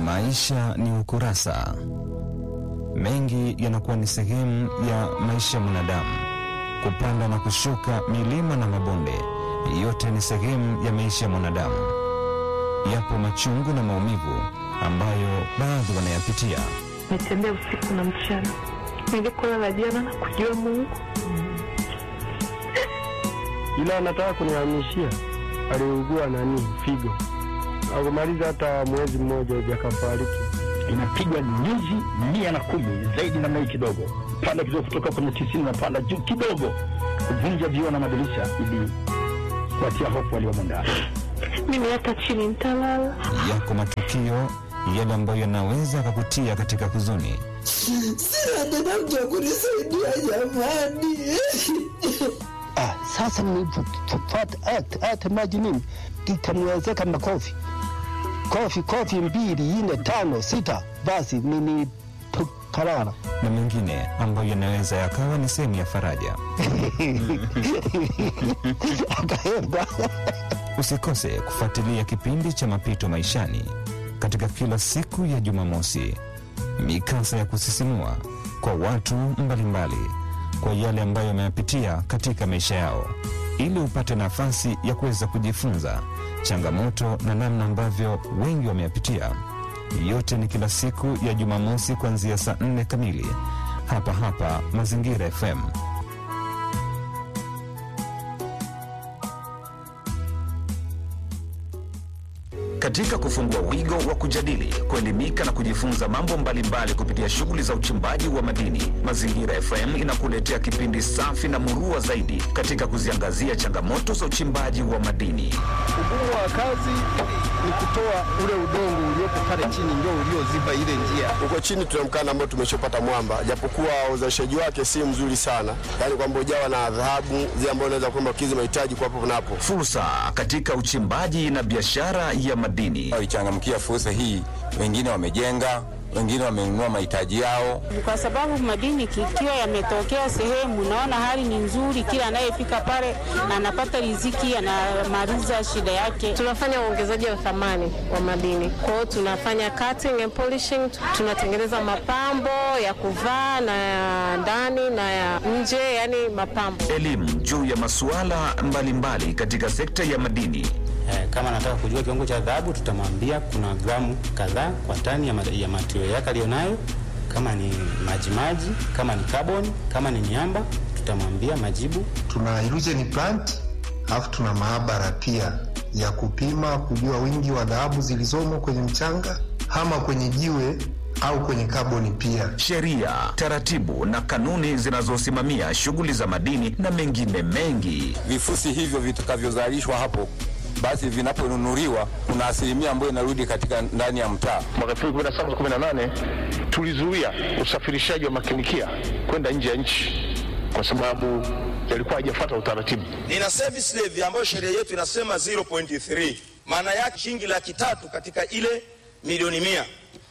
Maisha ni ukurasa. Mengi yanakuwa ni sehemu ya maisha ya mwanadamu, kupanda na kushuka, milima na mabonde, yote ni sehemu ya maisha ya mwanadamu. Yapo machungu na maumivu ambayo baadhi wanayapitia. Nitembea usiku na mchana, nilikolala jana na kujua Mungu, ila anataka kunihamishia. Aliugua nani figo, akumaliza hata mwezi mmoja hivi akafariki. inapigwa nyuzi mia na kumi zaidi namna hii kidogo, panda kidogo, kutoka kwenye tisini na panda juu kidogo, kuvunja vioo na madirisha ili kuatia hofu waliomo ndani. mimi hata chini nitalala. Yako matukio yale ambayo yanaweza akakutia katika huzuni. Sina tena mtu wa kunisaidia jamani. Ah, sasa nilipopata hata hata maji mimi ikamwezeka makofi kofi kofi mbili nne tano sita, basi mimi parara na mengine ambayo yanaweza yakawa ni sehemu ya faraja. akaenda Usikose kufuatilia kipindi cha Mapito Maishani katika kila siku ya Jumamosi, mikasa ya kusisimua kwa watu mbalimbali kwa yale ambayo wameyapitia katika maisha yao, ili upate nafasi ya kuweza kujifunza changamoto na namna ambavyo wengi wameyapitia. Yote ni kila siku ya Jumamosi kuanzia saa nne kamili hapa hapa Mazingira FM. Katika kufungua wigo wa kujadili, kuelimika na kujifunza mambo mbalimbali kupitia shughuli za uchimbaji wa madini, Mazingira FM inakuletea kipindi safi na murua zaidi katika kuziangazia changamoto za uchimbaji wa madini. Ugumu wa kazi ni kutoa ule udongo uliopo pale chini, ndio ulioziba ile njia. Huko chini tuna mkanda ambao tumeshopata mwamba, japokuwa uzalishaji wake si mzuri sana, yaani kwamba ujawa na dhahabu zile ambazo unaweza kwamba kizi mahitaji kwa hapo na hapo. Fursa katika uchimbaji na biashara ya madini. waichangamkia fursa hii. Wengine wamejenga, wengine wamenunua mahitaji yao. kwa sababu madini ikiwa yametokea sehemu, naona hali ni nzuri, kila anayefika pale anapata riziki, anamaliza shida yake. Tunafanya uongezaji wa thamani wa madini, kwa hiyo tunafanya cutting and polishing, tunatengeneza mapambo ya kuvaa na ya ndani na ya nje, yani mapambo. Elimu juu ya masuala mbalimbali katika sekta ya madini. Eh, kama anataka kujua kiwango cha dhahabu tutamwambia kuna gramu kadhaa kwa tani ya, ma- ya material yake aliyonayo. Kama ni majimaji, kama ni carbon, kama ni miamba tutamwambia majibu. tuna illusion plant alafu tuna maabara pia ya kupima kujua wingi wa dhahabu zilizomo kwenye mchanga ama kwenye jiwe au kwenye kaboni pia. sheria, taratibu na kanuni zinazosimamia shughuli za madini na mengine mengi. Vifusi hivyo vitakavyozalishwa hapo, basi vinaponunuliwa, kuna asilimia ambayo inarudi katika ndani ya mtaa. Mwaka 2017 18 tulizuia usafirishaji wa makinikia kwenda nje ya nchi kwa sababu yalikuwa hajafuata utaratibu. nina service levy ambayo sheria yetu inasema 0.3 maana yake shilingi laki tatu katika ile milioni mia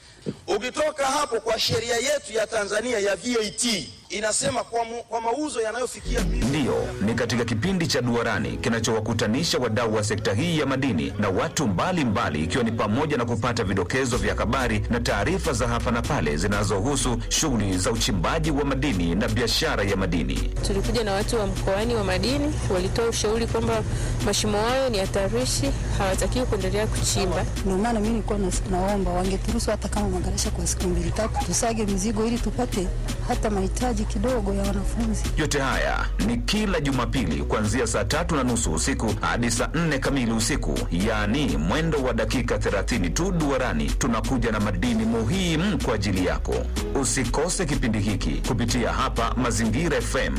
ukitoka hapo kwa sheria yetu ya tanzania ya vat inasema kwa, mu, kwa mauzo yanayofikia Ndiyo, ni katika kipindi cha Duarani kinachowakutanisha wadau wa sekta hii ya madini na watu mbalimbali, ikiwa ni pamoja na kupata vidokezo vya habari na taarifa za hapa na pale zinazohusu shughuli za uchimbaji wa madini na biashara ya madini. Tulikuja na watu wa mkoani wa madini, walitoa ushauri kwamba mashimo hayo ni hatarishi, hawatakiwi kuendelea kuchimba. Ndio maana mimi nilikuwa nas- naomba wangeturuhusu hata kama magarasha kwa siku mbili tatu, tusage mizigo ili tupate hata mahitaji kidogo ya wanafunzi. Yote haya ni kila Jumapili kuanzia saa tatu na nusu usiku hadi saa nne kamili usiku, yaani mwendo wa dakika 30 tu. Duarani tunakuja na madini muhimu kwa ajili yako. Usikose kipindi hiki kupitia hapa Mazingira FM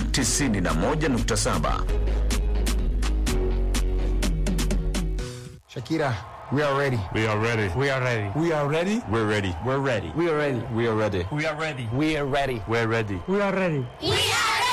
91.7. Shakira, we are ready. We are ready. We are ready. We are ready. We're ready. We're ready. We are ready. We are ready. We are ready. We are ready. We're ready. We are ready. We